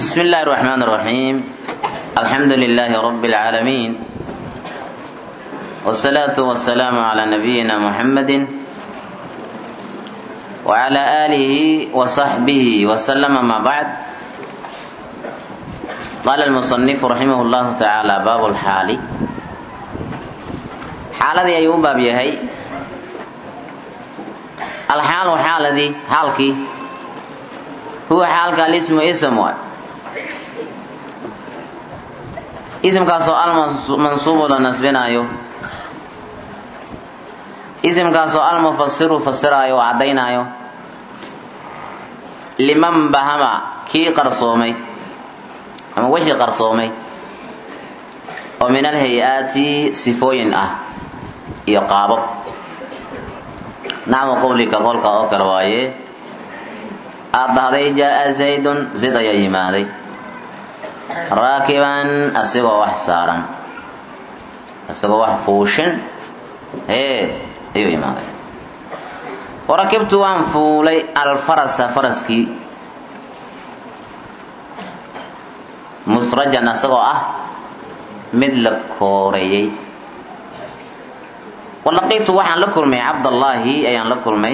بسم الله الرحمن الرحيم الحمد لله رب العالمين والصلاة والسلام على نبينا محمد وعلى آله وصحبه وسلم ما بعد قال المصنف رحمه الله تعالى باب الحال xaaladii ayuu u baab yahay alxaalu xaaladii xaalkii huwa xaalka alismu ism waay isimkaasoo almansuubu la nasbinaayo isimkaasoo almufasiru fasiraayo oo caddaynaayo liman bahama kii qarsoomay ama wixii qarsoomay oo min alhay-aati sifooyin ah iyo qaabab nacmu qowlika qolka oo kale waaye aad dhahday jaa-a zaydun zayd ayaa yimaaday raakiban asigoo wax saaran isagoo wax fuushin ee ayuu imaaday warakibtu waan fuulay alfarasa faraskii musrajan isagoo ah mid la kooreeyey walaqiitu waxaan la kulmay cabdallaahi ayaan la kulmay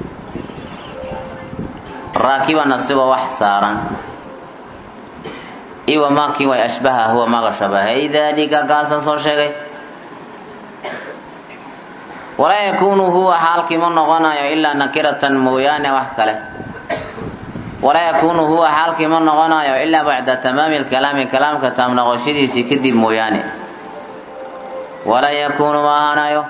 raakiban asigoo wax saaran iwa maakii way ashbaha huwa maaga shabahay dalika kaasaan soo sheegay walaa yakuunu huwa xaalkii ma noqonayo ilaa nakiratan mooyaane wax kale walaa yakuunu huwa xaalkii ma noqonayo ilaa bacda tamaami lkalaami kalaamka taam noqoshadiisii kadib mooyaane walaa yakuunu ma ahaanayo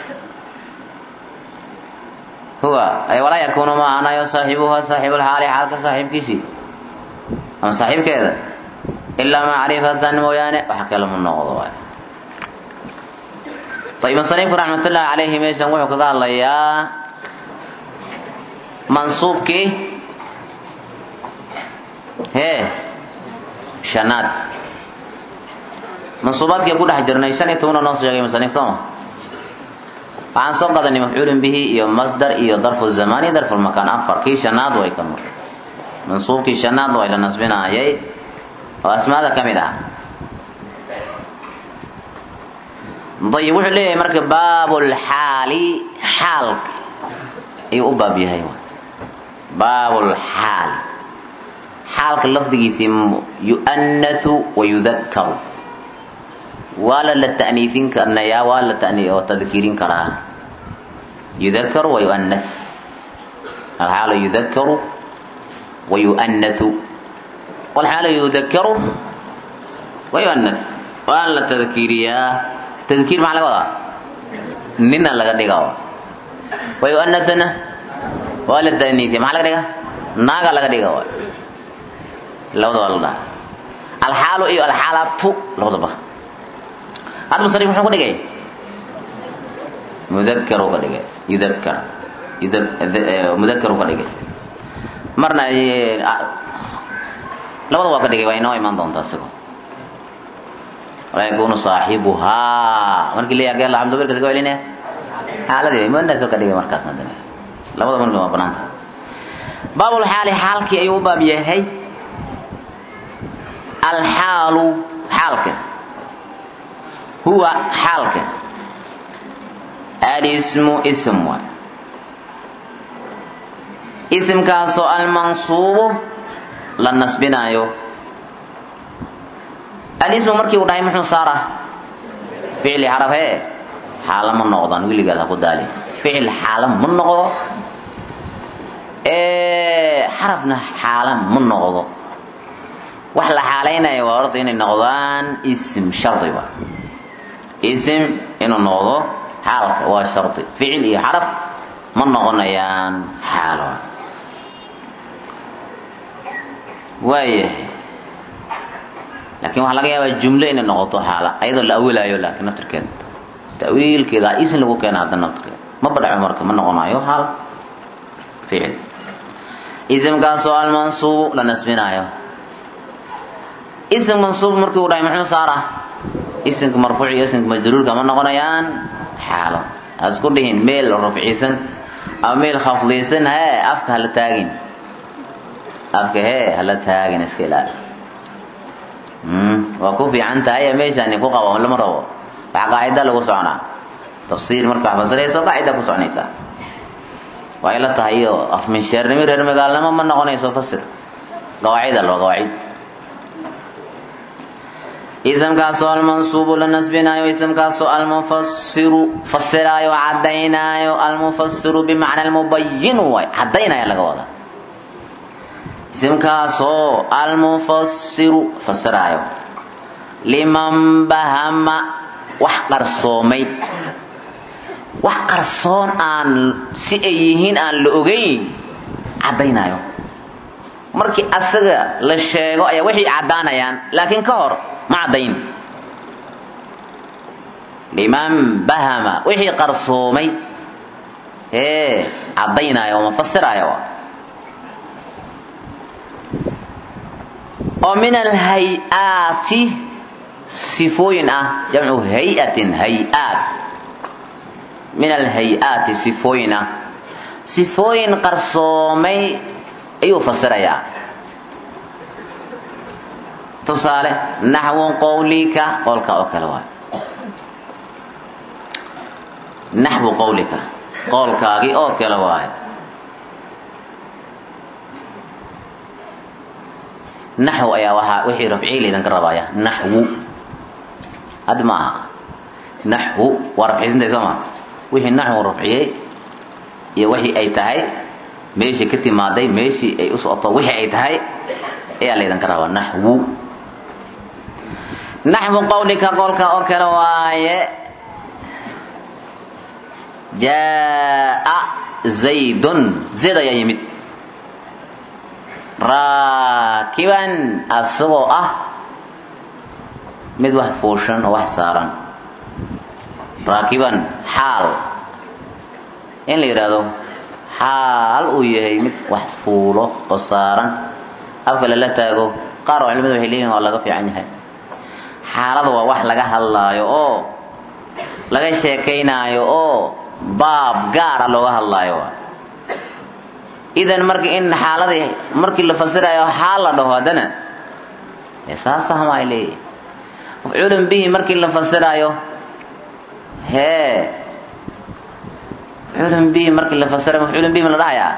huwa ay walaa yakuunu ma ahaanayo saaxibuha saaxibulxaali xaalka saaxiibkiisii ama saaxiibkeeda ilaa macrifatan mooyaane wax kale ma noqdo waay ayb musanifku raxmatullaahi calayhi meeshan wuxuu kaga hadlayaa mansuubkii hee shanaad mansuubaadkii ku dhex jirnay shan iyo tobana noo sheegay musanif sooma waxaan soo qadanay mafcuulun bihi iyo masdar iyo darfu zamaan iyo darfu lmakaan afar kii shanaad way kan mar mansuubkii shanaad way la nasbinaayay oo asmaada ka mid ah ayib wuxuu leeyahay marka baabulxaali xaalka ayuu u baab yahay baabulxaali xaalka lafdigiisii yu'anathu wa yudakkaru waa la la ta'niifin karnayaa waa la tani oo tadkiirin karaa yudakkaru wa yu'anath alxaalu yudakkaru wa yu'anathu walxaalu yudakkaru wa yu'anath waa la tadkiiriyaa tadkiir maxaa laga wadaa nina laga dhiga wa yu'anathna waa la ta'niifiya maxaa laga dhiga naaga laga dhiga waay labada waa la dhaha alxaalu iyo alxaalatu labadaba hadda musanif muxuu ka dhigay mudakkaru ka dhigay yudakkar mudakkaru ka dhigay marna labada waa ka dhigay waa inoo imaan doontaa isagoo walaa yakunu saaxibuhaa markii la yagee laxamdo berkas ka celinaya xaaladii muanadka ka dhigay markaas haddana labada marka waa banaanta baabulxaali xaalkii ayuu u baab yahay alxaalu xaalka huwa xaalka alismu ism waay isimkaasoo almansuubu la nasbinaayo alismu markii uu dhahay muxuu saara ficli xaraf hee xaala ma noqdaan wiligaad ha ku daali ficil xaala ma noqdo xarafna xaala ma noqdo wax la xaalaynaya waa horta inay noqdaan ism shardiba ism inuu noqdo xaalka waa shardi ficil iyo xaraf ma noqonayaan xaalo waayahay laakiin waxaa laga yaabaa jumlo inay noqoto xaala ayadoo la awilaayo laakiin naftirkeeda tawiilkeeda ism lagu keena hadda naftirkeeda ma badhaco marka ma noqonayo xaal ficil ismkaasoo almansuubu la nasbinaayo ism mansuub markii uu dhahay muxuu saara ismka marfuuc iyo ismka majruurka ma noqonayaan xaalo hasku dhihin meel rafciisan ama meel khafdiisan hee afka hala taagin afka hee hala taagin iska ilaali waa ku fiican tahay meeshaani ku qabo lama rabo waxa qaacida lagu soconaa tafsiir marka wax fasirayso qaacida ku soconaysaa waa ila tahay iyo afminsheernimo reer magaalnimo ma noqonayso fasir qawaacida loo qawaacid isamkaasoo almansuubu la nasbinaayo isamkaasoo almufasiru fasiraayo cadaynaayo almufasiru bimacna almubayinu waay cadaynaya laga wadaa isimkaasoo almufasiru fasiraayo liman bahama wax qarsoomay wax qarsoon aan si ay yihiin aan la ogeyn caddaynaayo markii asaga la sheego ayaa waxay caddaanayaan laakiin ka hor ma caddayn liman bahama wixii qarsoomay ee caddaynaayo oo mafasiraayo oo min alhay-aati sifooyin ah jamcu hay-atin hay-aat min alhay-aati sifooyin ah sifooyin qarsoomay ayuu fasirayaa tusaale naxwu qawlika qowlka oo kale waay naxwu qawlika qowlkaagii oo kale waay naxw ayaa waaa wixii rafciyey laydinka rabaaya naxwu hadda ma aha naxwu waa rafciysantay soo ma wixii naxwu rafciyey iyo wixii ay tahay meeshii ka timaaday meeshii ay u socoto wixii ay tahay ayaa laydinka rabaa naxwu naxwu qawlika qowlka oo kale waaye jaa zaydun zayd ayaa yimid raakiban asagoo ah mid wax fuushan oo wax saaran raakiban xaal in la yidhaahdo xaal uu yahay mid wax fuulo oo saaran afka lala taago qaar oo culimadu waxay leeyihin waa laga fiican yahay xaalada waa wax laga hadlaayo oo laga sheekaynaayo oo baab gaara looga hadlaayo idan marka in xaaladii markii la fasirayo xaal la dhaho haddana saasahma ay leeyihi mafcuulun bihi markii la fasirayo hee mafcuulun bihi markii la fasirayo mafcuulun bihi ma la dhahayaa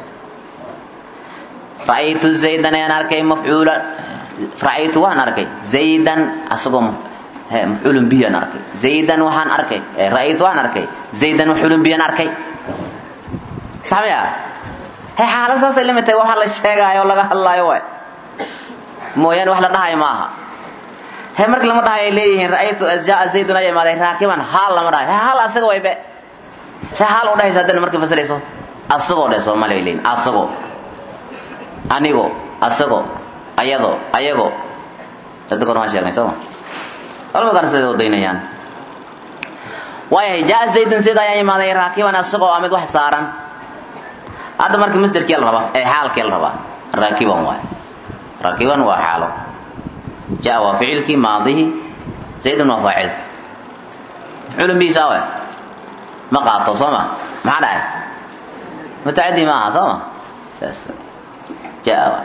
ra'aytu zaydan ayaan arkay mafcuula ra'aytu waan arkay zaydan asagoo he mafcuulun bihi aan arkay zaydan waxaan arkay ra'aytu waan arkay zaydan mafcuulun bihi aan arkay saxmaya he xaalad saasay lamid tahay waxa la sheegaayo laga hadlaayo waay mooyaane wax la dhahayo ma aha he marki lama dhahayo ay leeyihiin ra'aytu jaa zaydun ayaa imaaday raakiban haal lama dhahayo he haal asaga waybe se haal u dhahaysa haddana markii fasirayso asagoo dheh soomaali ay leeyihin asagoo anigo asagoo ayado ayago hadda kor waan sheegnay sooma culamada qaar siday wadaynayaan waayahay jaa zaydun zayd ayaa imaaday raakiban asagoo ah mid wax saaran hadda marka masderkii la rabaa ee xaalkii la rabaa raakiban waay raakiban waa xaalo jaa waa ficilkii maadihi zaydun waa faacilki mafcuulun bihi saawe ma qaato soo ma maxaa dhahay mutacadi ma aha soo ma saas jaa waay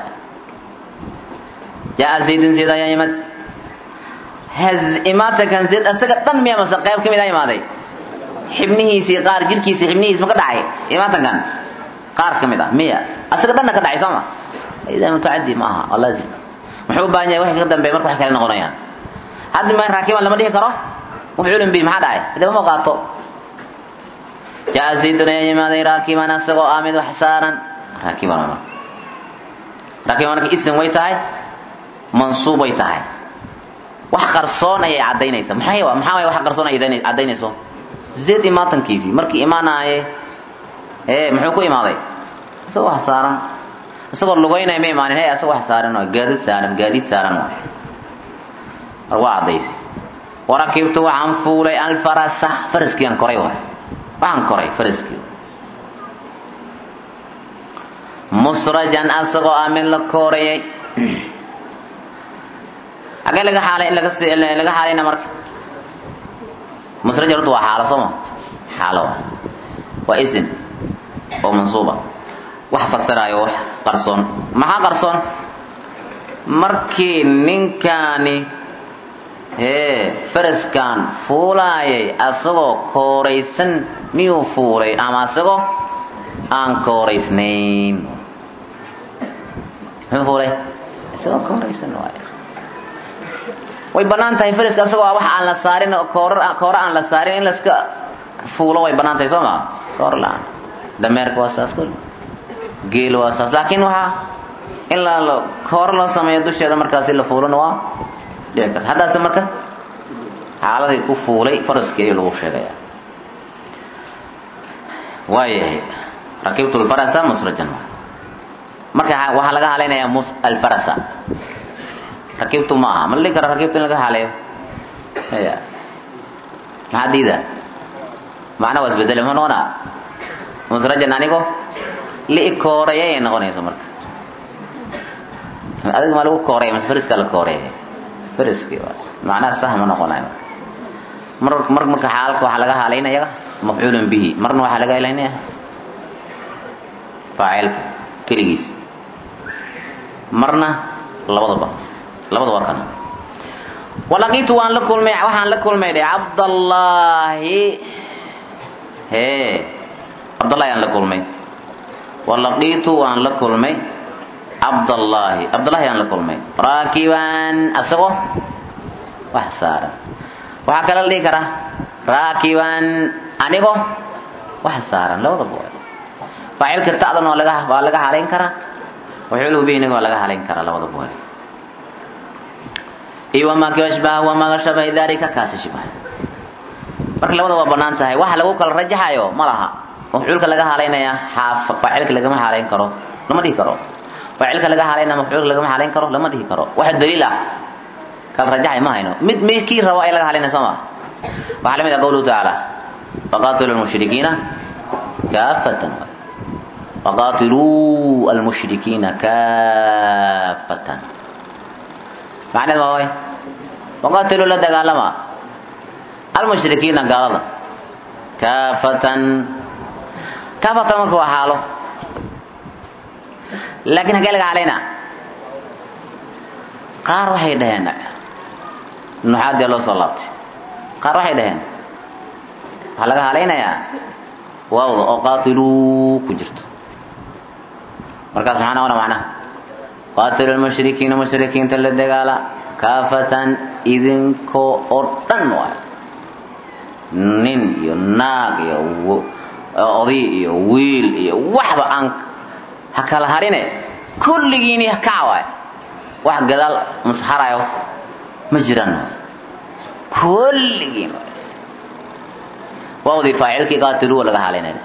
jaa zaydun zayd ayaa yimid haz imaatakan zayd asaga dhan miya mase qayb ka mid a imaaday xibnihiisii qaar jirkiisii xibnihiis ma ka dhacay imaatankan qaar ka mid ah miya asaga dhanna ka dhacay soo ma idan mutacadi ma aha waa laazim muxuu u baahan yahay waxay ka dambeeya marka wax kale noqonayaan hadda ma raakiban lama dhihi karo mafcuulun bihi maxaa dhacay hadaba ma qaato jaa zaydun ayaa yimaaday raakiban asagoo ah mid wax saaran raakiban waa marka raakiban marka isim way tahay mansuub way tahay wax qarsoon ayay caddaynaysaa maxay maxaa way wax qarsoon ay caddaynayso zayd imaatankiisii markii imaanaaye ee muxuu ku imaaday isagoo wax saaran isagoo lugaynaya ma imaanin he isagoo wax saaran waa gaadiid saaran gaadiid saaran waa war waa caddaysay warakibtu waxaan fuulay alfarasa faraskii aan koray waay waxaan koray faraskii musrajan asagoo ah mid la koorayay xagee laga xaalay laga laga xaalayna marka musrajan horta waa xaalo sooma xaalo waa waa isim oo mansuuba wax fasiraayo wax qarsoon maxaa qarsoon markii ninkaani hee faraskan fuulaayay asagoo kooraysan miyuu fuulay ama asagoo aan kooraysnayn muxuu fuulay isagoo kooraysan waay way bannaan tahay faraska asagoo wax aan la saarin koor koora aan la saarin in laska fuulo way bannaan tahay soo maa koor la-aan dameerka waa saas kul geel waa saas laakiin waxaa in la kooro loo sameeyo dusheeda markaasi la fuulona waa dhici karta haddaase marka xaaladii ku fuulay faraskii ayuu lagu sheegaya waayahay rakibtu lfarasa musrajan marka waxaa laga halaynayaa mus alfarasa rakibtu ma aha ma la dhihi kara rakibtu in laga haleeyo ya maxaa diida macna waa isbedele ma noqonaa musrajan anigo li kooreeya ay noqonayso marka adiga ma lagu kooreeya mase fariska la kooreeya fariski macnaha sah ma noqonayo mar mar marka xaalka waxaa laga halaynaya mafcuulun bihi marna waxaa laga halaynaya faacilka keligiis marna labadaba labada warkana walaqitu waan la kulmay waxaan la kulmay dhe cabdallaahi hee cabdallahi aan la kulmay walaqitu waan la kulmay cabdallaahi cabdallahi aan la kulmay raakiban asagoo wax saaran waxaa kala la dhihi karaa raakiban anigoo wax saaran labadaba waa faacilka ta'dan waa laga waa laga halayn karaa waxuuluhu bihiniga waa laga halayn karaa labadaba waa iyo wamaa kii ashbaha wamaa shabahi dalika kaasi shibaha marka labada waa banaan tahay waxa lagu kala rajaxayo ma laha mafcuulka laga halaynayaa faacilka lagama halayn karo lama dhihi karo faacilka laga halaynaya mafcuulka lagama halayn karo lama dhihi karo waxa daliil ah kala rajaxay ma hayno mid midkii rabo ay laga halaynaya soo ma waxaa lamid ah qawluhu tacaala faqatilu lmushrikiina kaafatan faqatiluu almushrikiina kaafatan macneed ma way faqatiluu la dagaalama almushrikiina gaalada kaafatan kaafatan marka waa xaalo laakiin hagee laga halaynaa qaar waxay dhaheen nuxaadii loo soo laabtay qaar waxay dhaheen waxaa laga halaynayaa waawda oo qaatiluu ku jirto markaas maxaa noqona macnaha qaatilu lmushrikiina mushrikiinta la dagaala kaafatan idinkoo oo dhan waay nin iyo naag iyo oday iyo wiil iyo waxba aan ha kala harine kulligiini kaca waay wax gadaal musharayo ma jiraan kulligiin waawdii faacilkii qaatiluwa laga halaynaya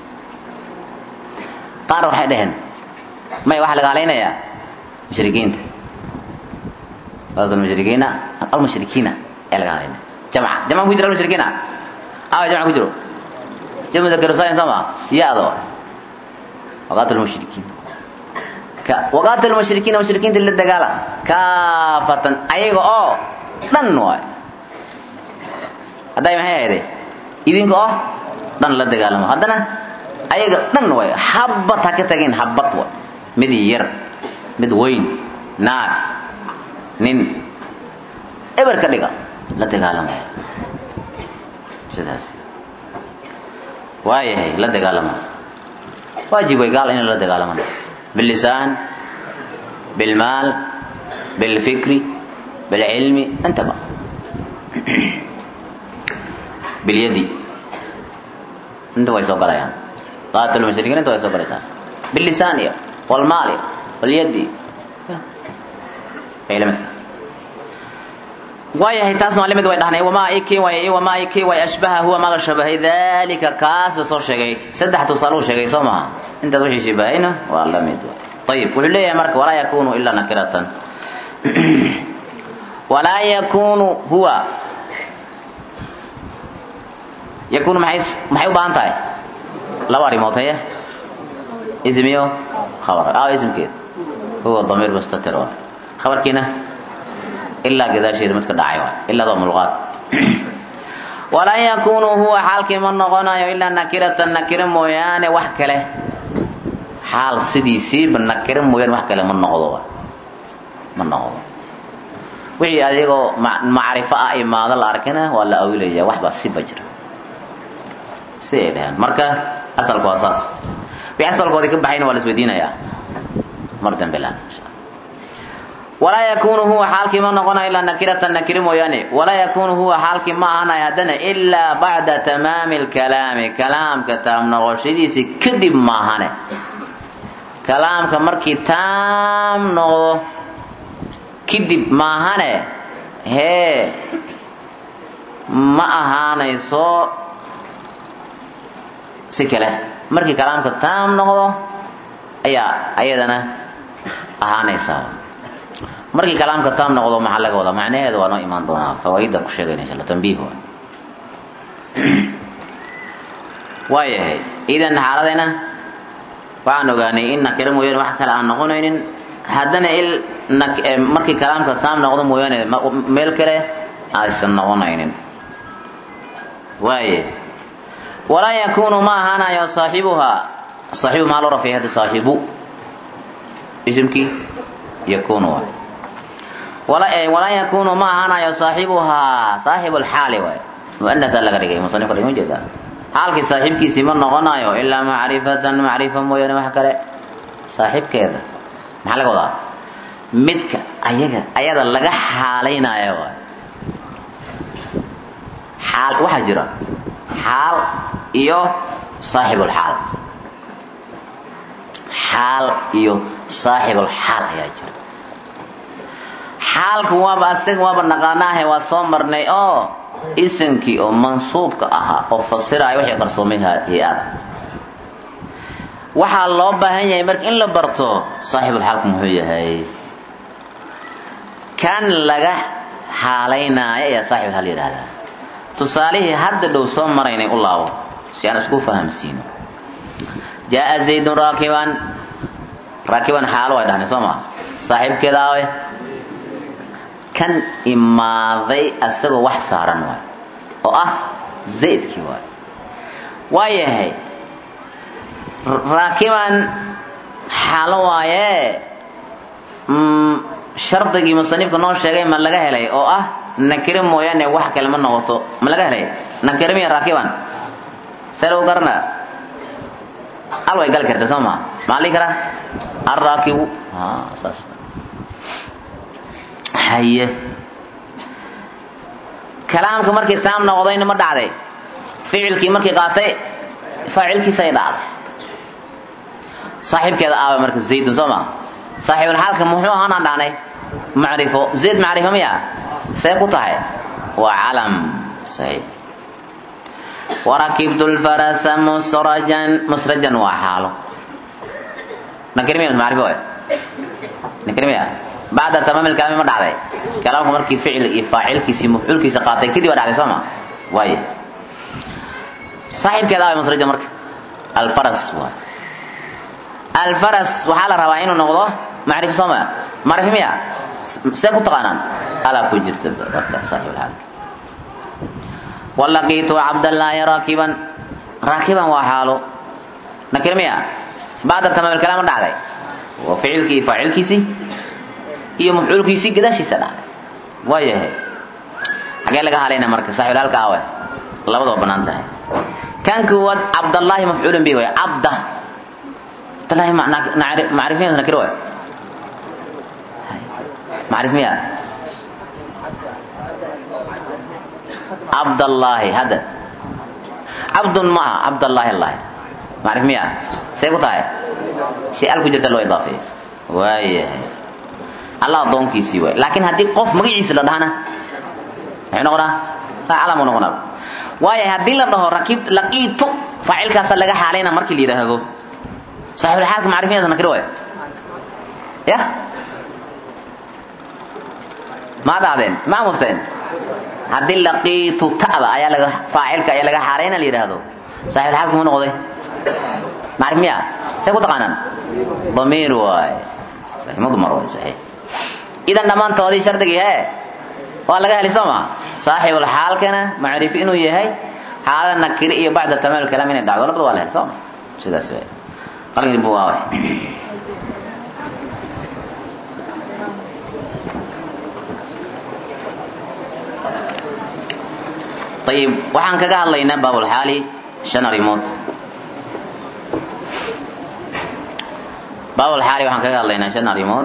qaar waxay dhaheen may waxaa laga halaynayaa mushrikiinta mushrikiina almushrikiina ayaa laga halaynaya jamca jamca ku jira almushrikiina awa jamca ku jiro jamcu dakarsayn soo ma ya-do waqaatil mushrikiin waqaatil mushrikiina mushrikiinta la dagaala kaafatan ayaga oo dhan waay hadday maxay ahayde idinka oo dhan la dagaalamo haddana ayaga dhan waay habad ha ka tagin habad waay mid yar mid weyn naag nin eber ka dhiga la dagaalamo sidaas waayahay la dagaalamo waajib way gaal in la dagaalamana باللسان بالمال بالفكر بالعلم انت بقى باليد انت ويسو قرايان قاتل المشركين انت ويسو قرايان باللسان يا والمال يا واليد علمتك waayahay taas waa lamid way dhahnay wamaa iki way wamaa iki way ashbaha huwa maga shabahay dalika kaas soo sheegay saddex tusaale uu sheegay soo maha intaas wixii shibahayna waa la mid ayib wuxuu leeyahay marka walaa yakunu ilaa nakiratan walaa yakunu huwa yakunu maxay maxay u baahan tahay laba arrimood haye ismiyo khabar aa ismkeed huwa damiir mustatir waa khabarkiina ilaa gadaasheeda midka dhacay waay ilaadoo mulqaad walan yakunu huwa xaalkii ma noqonayo ilaa nakiratan nakiro mooyaane wax kale xaal sidiisiiba nakiro mooyaane wax kale ma noqdo waay ma noqdo wixii adigoo macrifo ah imaado la arkina waa la awilaya waxbaa siba jira si ay dhaheen marka asalku waa saas wixii asalkoodii ka baxayna waa la isweydiinayaa mar dambe la walaa yakunu huwa xaalkii ma noqonayo ilaa nakiratan nakiri mooyaane walaa yakunu huwa xaalkii ma ahanayo haddana ilaa bacda tamaami lkalaami kalaamka taam noqoshadiisi kadib maahane kalaamka markii taam noqdo kadib maahane hee ma ahaanayso si kale markii kalaamka taam noqdo ayaa ayadana ahaanaysaa markii kalaamka taam noqdo maxaa laga wadaa macnaheeda waa noo imaan doonaa fawaaida ku sheegayna insha alla tambiih waa waayahay idan xaaladayna waxaan ogaanay in nakiro mooyaane wax kale aan noqonaynin haddana il markii kalaamka taam noqdo mooyaane meel kale aysan noqonaynin waaye walaa yakunu ma ahaanayo saaxibuhaa saaxibu maa loo rafay hadda saaxibu isimkii yakunu waay walaa yakunu ma ahaanayo saaxibuhaa saaxibu lxaali waay muanatha laga dhigay musanifka dhigma jeeda xaalkii saaxiibkiisii ma noqonayo ilaa macrifatan macrifa mooyaane wax kale saaxiibkeeda maxaa laga wadaa midka ayaga ayada laga xaalaynayo waay xaal waxaa jira xaal iyo saaxibulxaal xaal iyo saaxibulxaal ayaa jira xaalku waaba asaga waaba naqaanaahe waa soo marnay oo isimkii oo mansuubka ahaa oo fasiraya wixii qarsoomay hay-ad waxaa loo baahan yahay marka in la barto saaxibulxaalku muxuu yahay kan laga xaalaynaayo ayaa saaxibulxaal yidhahdaa tusaalihii hadda dhow soo maraynay u laabo si aan isku fahamsiino jaa zaydun raakiban raakiban xaalo way dhahnay soo maa saaxiibkeeda awe kan imaaday asagoo wax saaran waay oo ah zaydkii waay waa yahay raakiban xaalo waaye shardigii musanifka noo sheegay ma laga helay oo ah nakire mooyaane wax kale ma noqoto ma laga helay nakire miya raakiban see lagu garanaa al way gali karta soo maa maxaa lii karaa arraakibu saas haye kalaamka markii taam noqdayna ma dhacday ficilkii markii qaatay faacilkiisay dhacday saaxiibkeeda aawa marka zaydun soo maa saaxiibulxaalka muxuu ahaanaan dhahnay macrifo zayd macrifo miya see ku tahay waa calam sayd warakibtu lfarasa musrajan musrajan waa xaalo nakirmiya macrifo waay nakirmiya bacda tamaam ilkalaami ma dhacday kalaamku markii ficil iyo faacilkiisii mafcuulkiisa qaatay kadib waa dhacday soo ma waaye saaxiibkeeda aaway musrajan marka alfaras waay alfaras waxaa la rabaa inuu noqdo macrifo soo ma macrifo miya see ku taqaanaan alaa ku jirta marka saaxiibulxaalka walaqiitu cabdallaahi raakiban raakiban waa xaalo nakir miya bacda tamaam ilkalaam ma dhacday waa ficilkii iyo faacilkiisii iyo mafcuulkiisii gadaashiisa dhacday waa yahay xagee laga halayna marka saaxiibulxaalka awe labadaba banaan tahay kan kuwaad cabdallaahi mafcuulun bihi way cabda cabdallaahi macrif miya nakir way macrif miya cabdallaahi hadda cabdun ma aha cabdallaahi allahi macrif miya see ku tahay shay al ku jirta loo idaafeeyo waayahay allah addoonkiisii waay laakiin haddii qof magaciisa la dhahana muxuu noqonaa calamu noqonaa waayahay haddii la dhaho rakib laqiitu faacilkaasa laga xaalayna markii la yidhaahdo saaxibulxaalka macrif miya nakir waay ya ma dhacdeen ma amusteen haddii laqiitu ta'da ayaa laga faacilka ayaa laga xaalayna la yidhaahdo saaxib xaalka mu noqday macrif miya see ku taqaanaan damiir waay mudmar waay saxiix idan dhammaantoodii shardigii hee waa laga heli soo ma saaxibul xaalkana macrif inuu yahay xaalada nakiri iyo bacda tamaam kalaam inay dhacdo labada waa la heli soo ma sidaas waay qalin buu waa ayib waxaan kaga hadlaynaa baabulxaali shan arrimood baabulxaali waxaan kaga hadlaynaa shan arrimood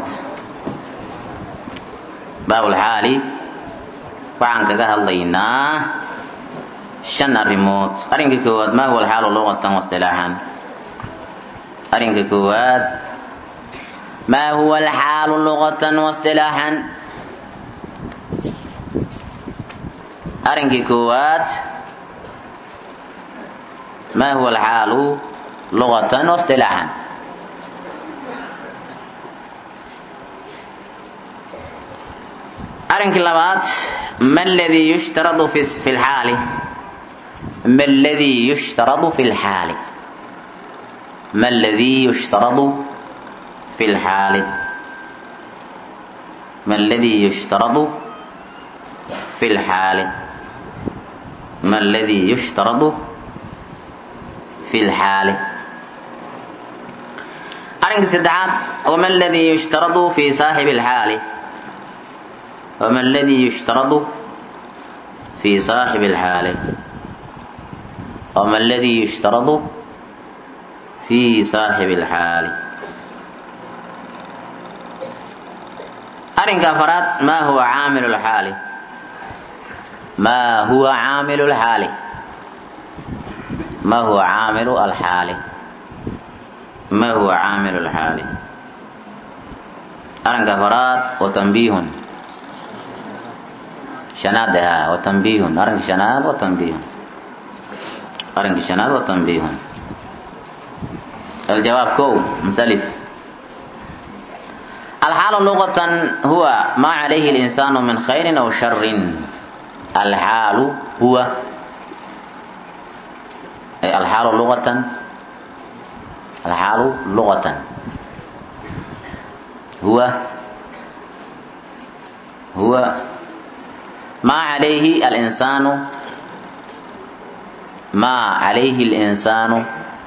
baabulxaali waxaan kaga hadlaynaa shan arrimood arrinka koowaad maa huwa alxaalu luqatan waistilaaxan arrinka koowaad maa huwa alxaalu luqatan waistilaaxan arrinkii koowaad maa huwa alxaalu luqatan waistilaaxan arrinkii labaad ma ladii yushtaradu fi fi lxaali ma ladii yushtaradu fi lxaali ma ladii yushtaradu fi lxaali ma ladii yushtaradu fi lxaali ma ladii yushtaradu fi lxaali arrinka saddexaad wama ladii yushtaradu fi saaxibi lxaali wama ladii yushtaradu fi saaxibi lxaali wama ladii yushtaradu fi saaxibi lxaali arrinka afaraad ma huwa caamilu lxaali ma huwa caamilu lxaali ma huwa caamilu alxaali ma huwa caamilu lxaali arrinka afaraad wa tanbiihun shanaad ahaa wa tanbiihun arrinka shanaad wa tanbiihun arrinka shanaad wa tanbiihun الجواب كو مسلف الحال لغة هو ما عليه الإنسان من خير أو شر الحال هو أي الحال لغة الحال لغة هو هو ما عليه الإنسان ما عليه الإنسان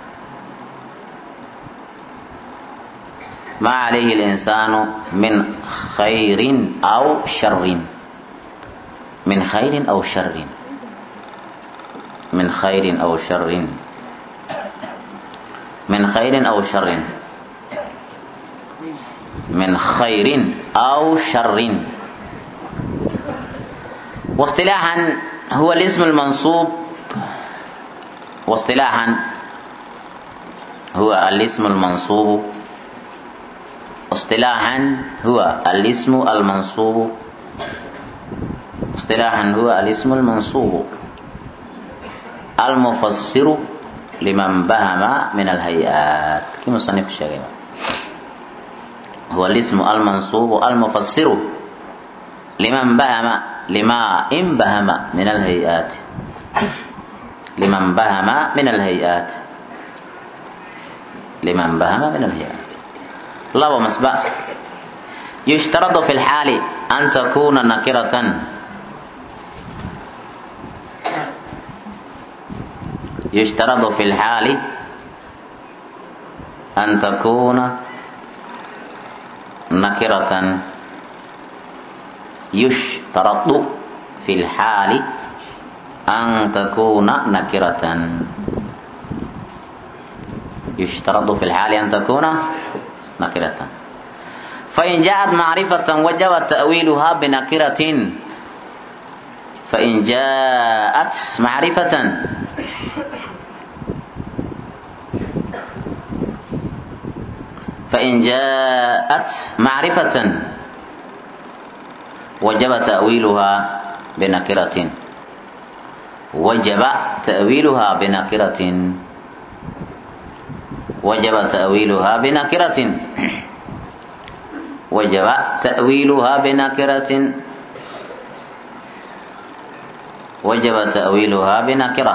ما عليه الإنسان من خير أو شر من خير أو شر من خير أو شر من خير أو شر من خير أو شر واصطلاحا هو الاسم المنصوب واصطلاحا هو الاسم المنصوب اصطلاحا هو الاسم المنصوب اصطلاحا هو الاسم المنصوب المفسر لمن بهم من الهيئات كما صنف الشيخ هو الاسم المنصوب المفسر لمن بهم لما إن بهم من الهيئات لمن بهم من الهيئات لمن بهم من الهيئات لو مسبق يشترط في الحال أن تكون نكرة يشترط في الحال أن تكون نكرة يشترط في الحال أن تكون نكرة يشترط في الحال أن تكون نكرة فإن جاءت معرفة وجب تأويلها بنكرة فإن جاءت معرفة فإن جاءت معرفة وجب تأويلها بنكرة وجب تأويلها بنكرة وجب تأويلها بنكرة وجب تأويلها بنكرة وجب تأويلها بنكرة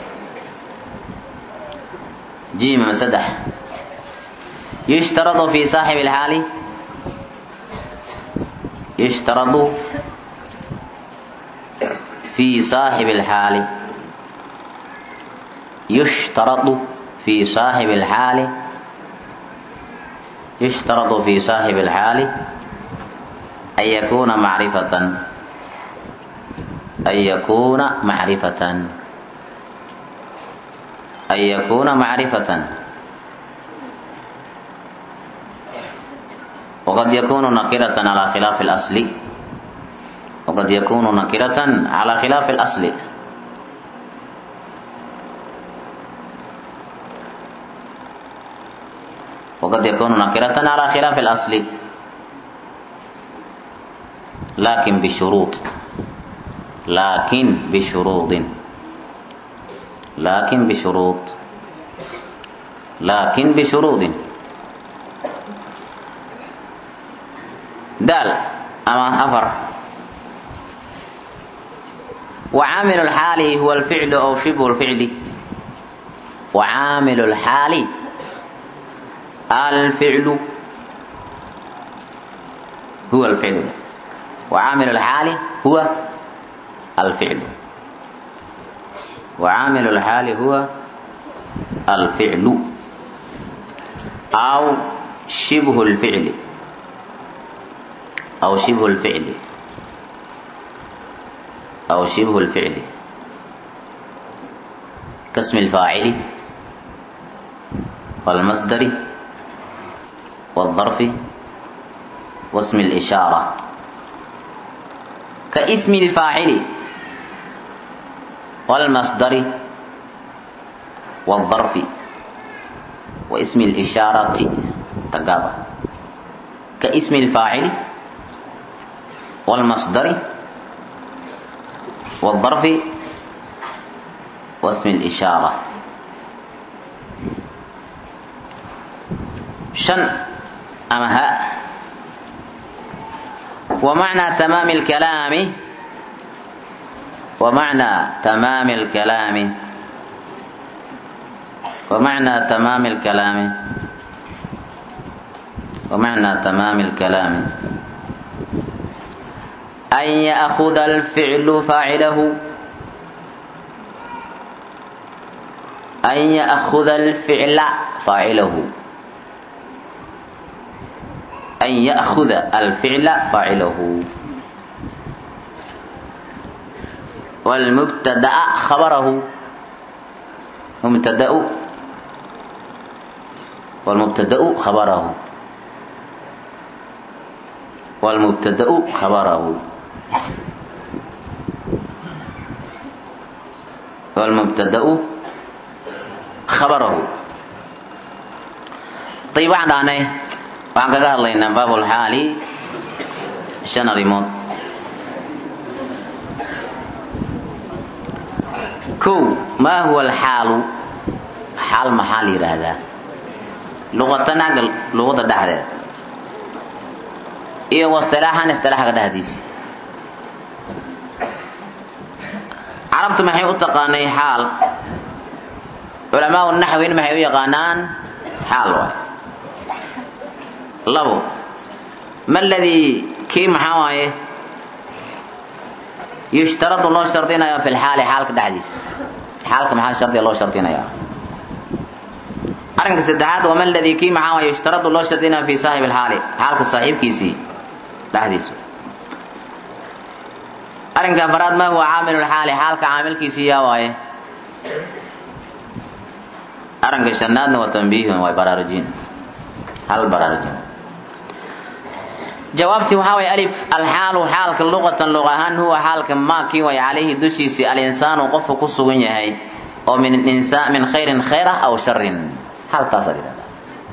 جيم مسدح يشترط في صاحب الحال يشترط في صاحب الحال يشترط في صاحب الحال يشترط في صاحب الحال أن يكون معرفة an yakuuna macrifatan an yakuuna macrifatan waqad yakunu nakiratan calaa khilaafi اlasli waqad yakunu nakiratan calaa khilaafi اlasli وقد يكون نكرة على خلاف الأصل لكن بشروط لكن بشروط لكن بشروط لكن بشروط دال أما أفر وعامل الحال هو الفعل أو شبه الفعل وعامل الحال الفعل هو الفعل وعامل الحال هو الفعل وعامل الحال هو الفعل أو شبه الفعل أو شبه الفعل أو شبه الفعل كاسم الفاعل والمصدر والظرف واسم الإشارة كاسم الفاعل والمصدر والظرف واسم الإشارة تقابل كاسم الفاعل والمصدر والظرف واسم الإشارة شن أما ها ومعنى تمام الكلام ومعنى تمام الكلام ومعنى تمام الكلام ومعنى تمام الكلام أن يأخذ الفعل فاعله أن يأخذ الفعل فاعله أن يأخذ الفعل فاعله والمبتدأ خبره ومبتدأ والمبتدأ خبره والمبتدأ خبره والمبتدأ خبره طيب waxaan dhahnay waxaan kaga hadlaynaa baabulxaali shan arrimood kow maa huwa alxaalu xaal maxaa la yidhaahdaa luqatan agga luqada dhexdeed iyo wastilaaxan istilaaxga dhexdiisa carabtu maxay u taqaanay xaal culamaau naxwin maxay u yaqaanaan xaal waay labo ma ladii kii maxaa waaye yushtaradu loo shardinayo fi lxaali xaalka dhexdiisa xaalka maxaa shardiga loo shardinaya arrinka saddexaad wama ladii kii maxaa waaye yushtaradu loo shardinayo fi saaxib alxaali xaalka saaxiibkiisii dhexdiisa arrinka afaraad ma huwa caamilu lxaali xaalka caamilkiisii yaa waaye arrinka shanaadna waa tanbiihun waa baraarujin hal baraarujin jawaabtii waxaa way alif alxaalu xaalka luqatan luq ahaan huwa xaalka maakii way calayhi dushiisii alinsaanu qofku ku sugan yahay oo min insaan min khayrin khayr ah aw sharin haltaasaa yidhahdaa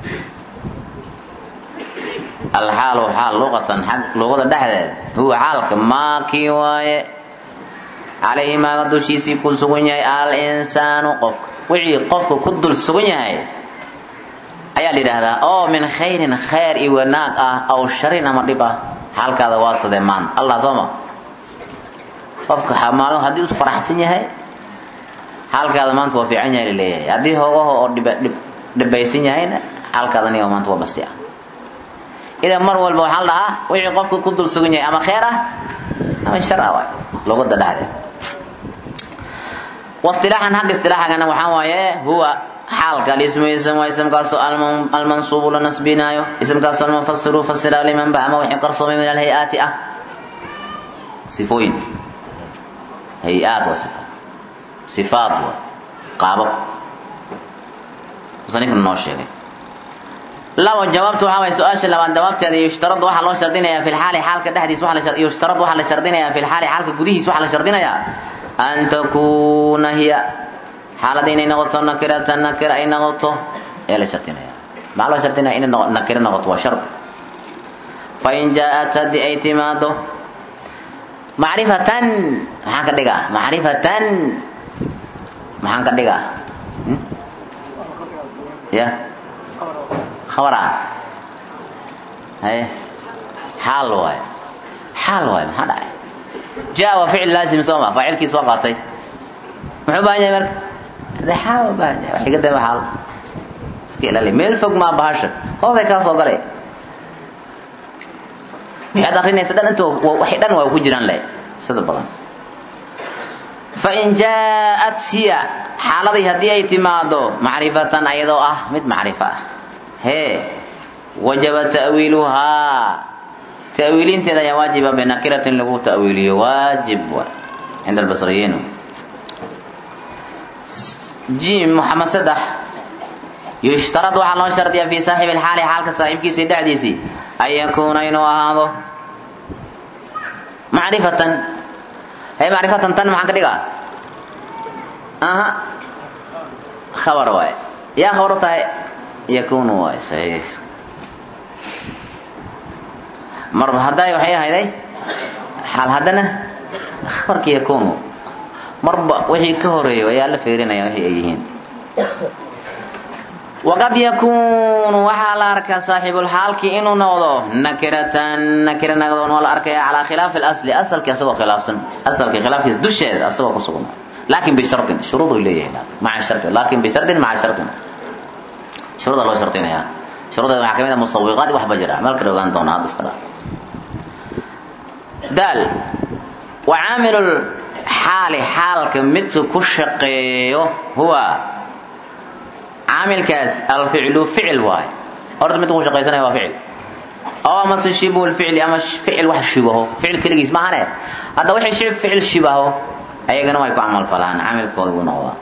alxaalu xaal luqatan xag luqada dhexdeeda huwa xaalka maakii waaye calayhi maaga dushiisii ku sugan yahay alinsaanu qofka wixii qofka ku dul sugan yahay ayaa la yidhaahdaa oo min khayrin khayr iyo wanaag ah aw sharin ama dhib ah xaalkaada waa sadee maanta allah sooma qofka maalmo haddii u faraxsan yahay xaalkaada maanta waa fiican yahay laleeyahay haddii hoogaho oo dhibaysan yahayna xaalkaada niga maanta waa basi ah idan mar walba waxaa la dhahaa wixii qofka ku dul sugan yahay ama khayr ah ama shar ah waay luqada dhexdeed wasilaaxan hagga istilaaxagana waxaa waaye huwa xaalka alismu ism waa ismkaasoo almansuubu la nasbinaayo ismkaasoo almufasiru fasira liman ba ama wixii qarsoomay min alhay-aati ah sifooyin hay-aad waa sifa sifaad waa qaabab musanifna noo sheegay labo jawaabtu waxaa waay su-aasha labaad jawaabteeda yushtaradu waxaa loo shardinayaa fi lxaali xaalka dhexdiis yushtaradu waxaa la shardinayaa fi lxaali xaalka gudihiis waxaa la shardinayaa an takuuna hiya xaalada inay noqoto nakiratan nakira ay noqoto ayaa la shardinaya maxaa loo shardinaya inay nakiro noqoto waa shardi fain jaa-at haddii ay timaado macrifatan maxaan ka dhigaa macrifatan maxaan ka dhigaa ya khabara haye xaal waayo xaal waayo maxaa dhacay jaa waa ficil laazim soo ma faacilkiis waa qaatay muxuu baahan yahay marka de xaal u baahan yahay waxiga daba xaal iska ilaali meel fog maa bahasha hooday kaa soo galay waxaad akrinaysa dhan inta waxay dhan waa ku jiraan le sida badan fain jaa-at hiya xaaladii haddii ay timaado macrifatan ayadoo ah mid macrifo ah hee wajaba ta'wiiluhaa ta'wiilinteeda ayaa waajiba binakiratin lagu ta'wiiliyo waajib wa cinda albasriyiin jim moxamed saddex yushtarad waxaa loo shardiya fii saaxibi lxaali xaalka saaxiibkiisii dhexdiisii an yakuuna inuu ahaado macrifatan hay macrifatan tan maxaan ka dhigaa aha khabar waay yaa khabar u tahay yakunu waay saxiix marba hadday waxay ahayday xaal haddana khabarka yakunu marba wixii ka horeeyo ayaa la feerinaya wixii ay yihiin waqad yakuunu waxaa la arkaa saaxibulxaalkii inuu noqdo nakiratan nakira noqdo waa la arkaya calaa khilaafi asli asalkii asagoo khilaafsan asalkii khilaafkiisa dusheeda asagoo ku sugan laakin bishardin shuruud uu leeyahay maca shardi laakin bishardin maca shardin shuruuda loo shardinaya shuruudeeda waxaa kamid ah musawiqaad waxba jira meel kale ogaan doonaa hadda iska dhaa daal wa caamilul xaali xaalka midka ku shaqeeyo huwa caamilkaas alficlu ficil waay horta midka ku shaqaysanaya waa ficil oo amase shibu lficli ama ficil wax shibaho ficil keligiis maahane hadda waxay shi ficil shibaho ayagana way ku camal falaan caamilkooda buu noqdaa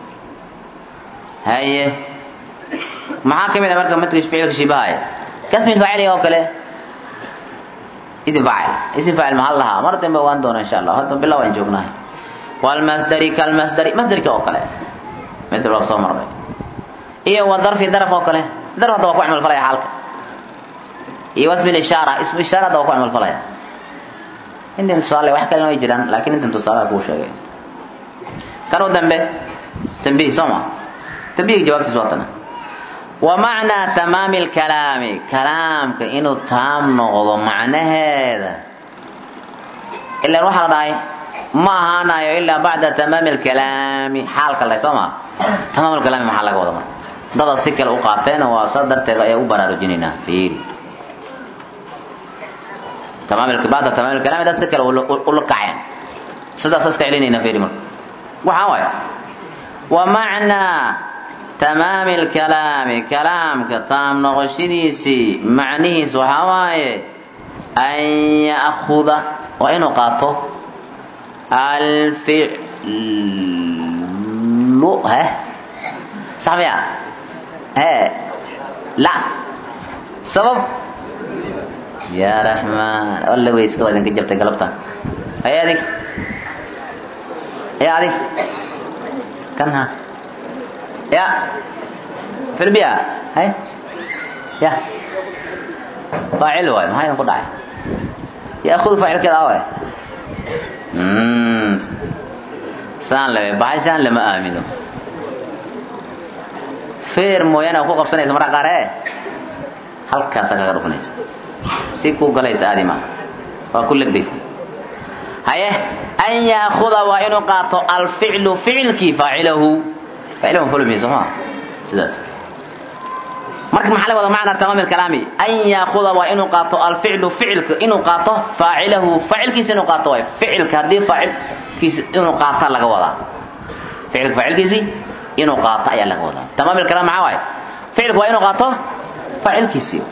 haye maxaa kamid a marka midka ficilka shibahaya kasmi faacili oo kale isim faacil isim faacil mahal lahaa mar dambe ogaan doona insha allah hadda bilow aan joognahay walmasdari kalmasdari masdarka oo kale mid walba soo marnay iyo wa darfi daraf oo kale darf hadda waa ku camal falaya xaalka iyo wasmi ishaara ismu ishaara hadda waa ku camal falaya intan tusaale wax kalena way jiraan laakiin intan tusaale kuu sheegay kan u dambe tambiih soo ma tambiih jawaabtiis waa tana wa macnaa tamaami lkalaami kalaamka inuu taam noqdo macnaheeda ilaan waxaa la dhahay ma ahaanayo ilaa bacda tamaami lkalaami xaalka le soo ma tamaam lkalaami maxaa laga wada marka dada si kale u qaateen waa saa darteed ayaa u baraarujinaynaa fiiri bacda tamaam lkalaami dad si kale ula kaceen sidaas iska celinayna fiiri marka waxaa waay wa macnaa tamaami lkalaami kalaamka taam noqoshadiisii macnihiis waxaa waaye an ya'kuda waa inuu qaato alficlu he sax miya he la sabab ya raxmaan alla weyska waa idinka jabtay galabta hay adig ya adig kan ha ya filbiya hay ya faacil waay maxaa idin ku dhacay yaakudu faacilkeeda awaay saan lebe bahashaan lama aamino feer mooyaane ku qabsanaysa marka qaar ee halkaasa kaga dhufanaysa si kuu galaysa aadi maa waa ku legdaysa haye an yaakuda waa inuu qaato alficlu ficilkii faacilahu ficlahu fulmi soo maa sidaas marka maxaa laga wada macna tamaam kalaami an yaakuda waa inuu qaato alficlu ficilka inuu qaato faacilahu faacilkiisa inuu qaato waay ficilka haddii faacilkiisa inuu qaata laga wadaa ficilka faacilkiisii inuu qaato ayaa laga wadaa tamaam kalaam maxaa waay ficilka waa inuu qaato faacilkiisii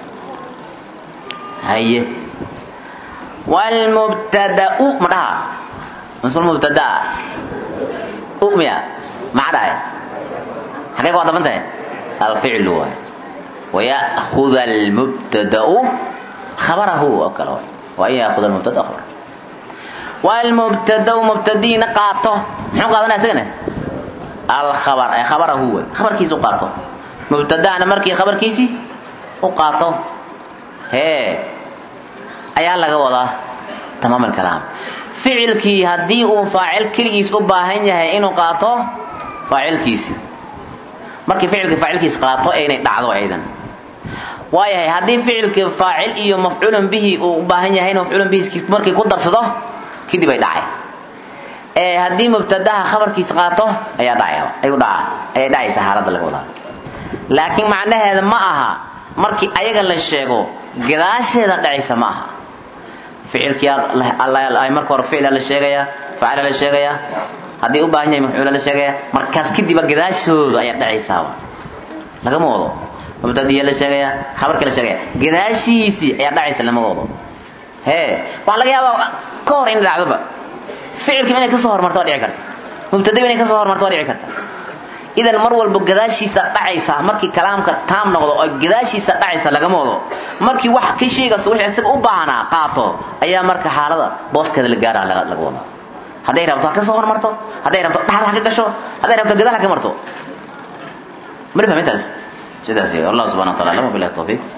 haye wlmubtadau ma dhaha masmul mubtadaa umiya maxaa dhahay xagee ku adaban tahay alficlu waay ويأخذ المبتدأ خبره أو كلا وأن يأخذ المبتدأ خبره والمبتدأ مبتدين قاطه محو قادنا سجنه الخبر أي خبره هو خبر كيسو قاطه مبتدأ أنا مركي خبر كيسي وقاطه هي أيها لغا وضع تمام الكلام فعل كي هدي فاعل كليس أباهن يهي إنو قاطه فاعل كيسي markii ficilka faacilkiis qaato ee inay dhacdo aydan waayahay haddii ficilka faacil iyo mafcuulan bihi uu u baahan yahay in mafcuulan bihi markii ku darsado kadib ay dhacay ee haddii mubtadaha khabarkiis qaato ayaa dhacaya ayuu dhaca ayay dhacaysa xaaladda laga wadaa laakiin macnaheeda ma aha markii ayaga la sheego gadaasheeda dhacaysa ma aha ficilkii ay marka hore ficila la sheegaya faacila la sheegaya haddii u baahan yahay mafcuula la sheegaya markaas kadiba gadaashooda ayaa dhacaysaa lagama wado mubtadiya la sheegaya khabarka la sheegaya gadaashiisii ayaa dhacaysa lama wado hee waxaa laga yaabaa ka hor in dhacdoba ficilkiiba inay kasoo hormarto waa dhici karta mubtadiba inay kasoo hormarto waa dhici karta idan mar walba gadaashiisa dhacaysa markii kalaamka taam noqdo oo gadaashiisa dhacaysa lagama wado markii wax ka sheegasta wixii isaga u baahnaa qaato ayaa marka xaalada booskeeda la gaara laga wada hadday rabto ha ka soo hormarto hadday rabto dhaxal ha ka gasho hadday rabto gadaal ha ka marto mali fahmintaas sidaas wallahu subhanahu wa ta'ala lam billahi tawfiq